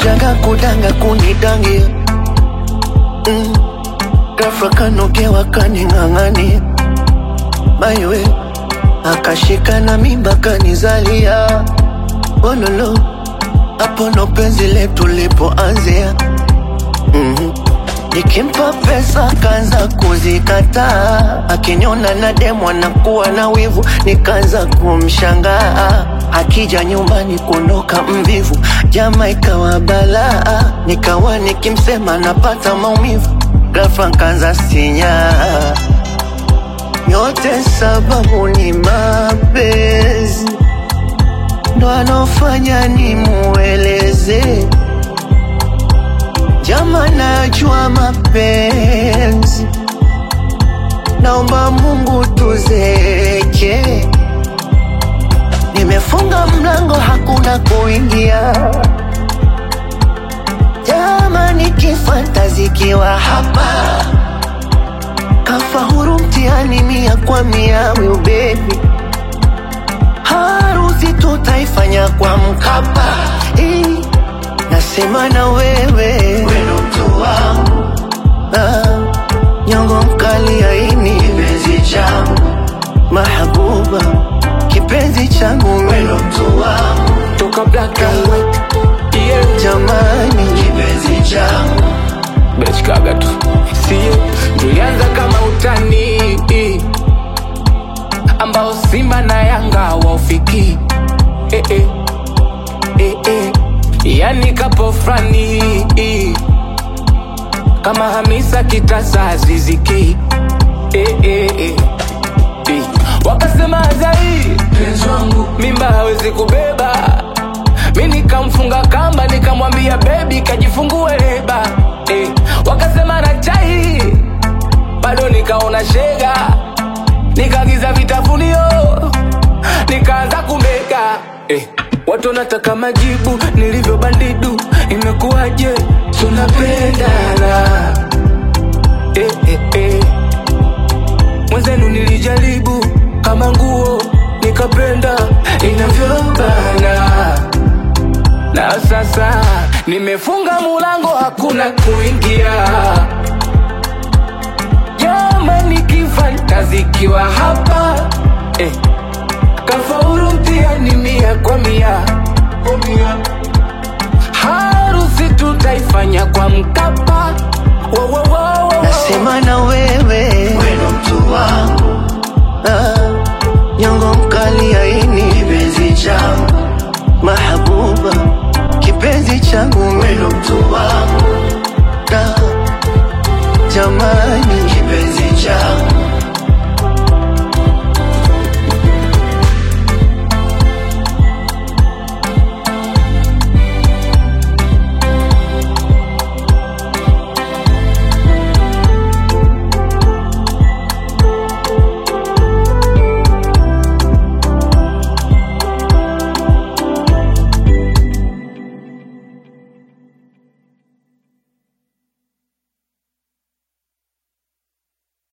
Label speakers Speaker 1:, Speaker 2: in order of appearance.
Speaker 1: kutanga kudanga kunidangia mm. Ghafla kanogewa kaning'ang'ania maiwe akashika na mimba kanizalia ololo hapo ndo penzi letu lipoanzia mm-hmm. Nikimpa pesa kaanza kuzikataa, akiniona na demu anakuwa na wivu, nikaanza kumshangaa. Akija nyumbani kuondoka mvivu, jama ikawa balaa, nikawa nikimsema napata maumivu, ghafla nkaanza sinyaa. Yote sababu ni mapenzi, ndo anofanya nimueleze Jama, najua mapenzi, naomba Mungu tuzeke. Nimefunga mlango, hakuna kuingia. Jama, nikifantazikiwa hapa, kafa huru mtihani mia kwa mia. Will baby, harusi tutaifanya kwa Mkapa eh. Nasema na wewe weno mtu wangu ah, nyongo mkali aini kipenzi changu mahabuba kipenzi changu weno mtu wangu
Speaker 2: toka black and white yeah.
Speaker 1: jamani
Speaker 2: kipenzi changu bechkaga tu sie tulianza kama utani ambao Simba na Yanga waufiki eh, eh. Eh, eh. yani kapo frani kama Hamisa Kitasa Aziziki eh, eh, eh. Eh. wakasema Azai mimba hawezi kubeba mi nikamfunga kamba nikamwambia bebi kajifungue leba eh. wakasema na chai bado nikaona shega nikagiza vitafunio nikaanza kumega eh. watu wanataka majibu nilivyo bandidu imekuwaje tunapendana eh, eh, eh. mwenzenu nilijaribu kama nguo nikapenda inavyobana na sasa nimefunga mulango hakuna kuingia jamani kifantazikiwa hapa eh. kafauru mtihani mia kwa mia harusi tutaifanya kwa mkapa wo, wo, wo, wo.
Speaker 1: nasema na wewe weno mtu wangu ah, nyongo mkali aini kipenzi changu mahabuba kipenzi changu weno mtu wangu ah, jamani kipenzi changu